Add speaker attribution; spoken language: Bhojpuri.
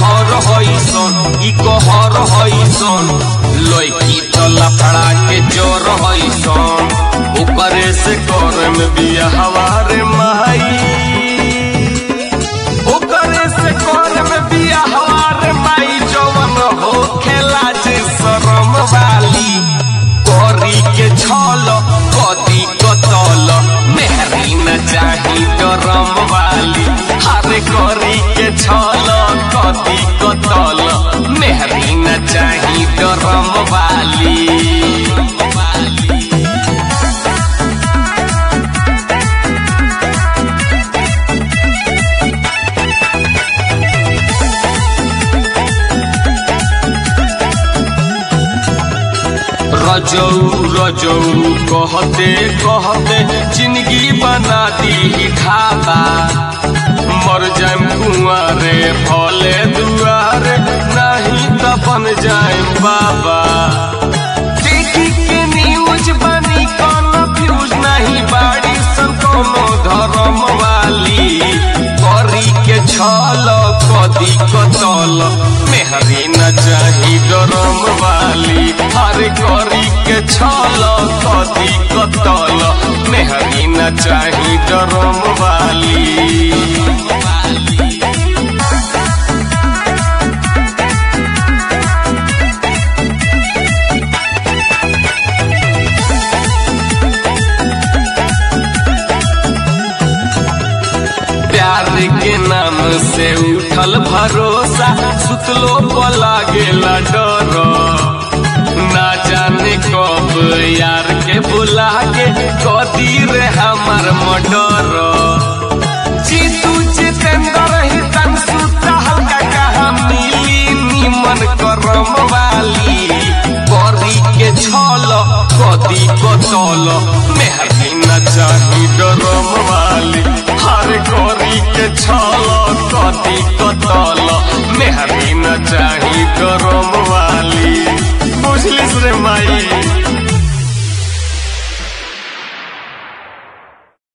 Speaker 1: कहर हईसन ई कहर हईसन लड़की तो लफड़ा के जोर हईसन ओकरे से कर में बिया हवारे माई ओकरे से कर में बिया हवारे माई जवन हो खेला जे शरम वाली करी के छल कदी कतल मेहरी न चाही डरम वाली हरे करी के छल कदी कतल मेहरी न चाही डरम वाली रजौ रजौ कहते कहते जिंदगी बना दी ढाबा मर जाम कुआरे भले दुआरे नहीं तो बन जाए बाबा देखी के न्यूज बनी कन्फ्यूज नहीं बाड़ी सन कोनो धर्म वाली करी के छल कदी कतल मेहरी न चाही डरम वाली हरे करी के छल कदी कतल मेहरी न चाही डरम वाली प्यार के नाम से उठल भरोसा सुतलो पला गेला डर ना जाने कब यार के बुला के कदी रे हमार मडर जीतू जितेंद्र ही तन सुता हल्का कहा मिली निमन करम वाली करी के छल कदी कतल मेहरी न चाही डरम वाली हर करी के छल कदी कतल मेहरी न चाही डरम वाली बुझलिस रे माई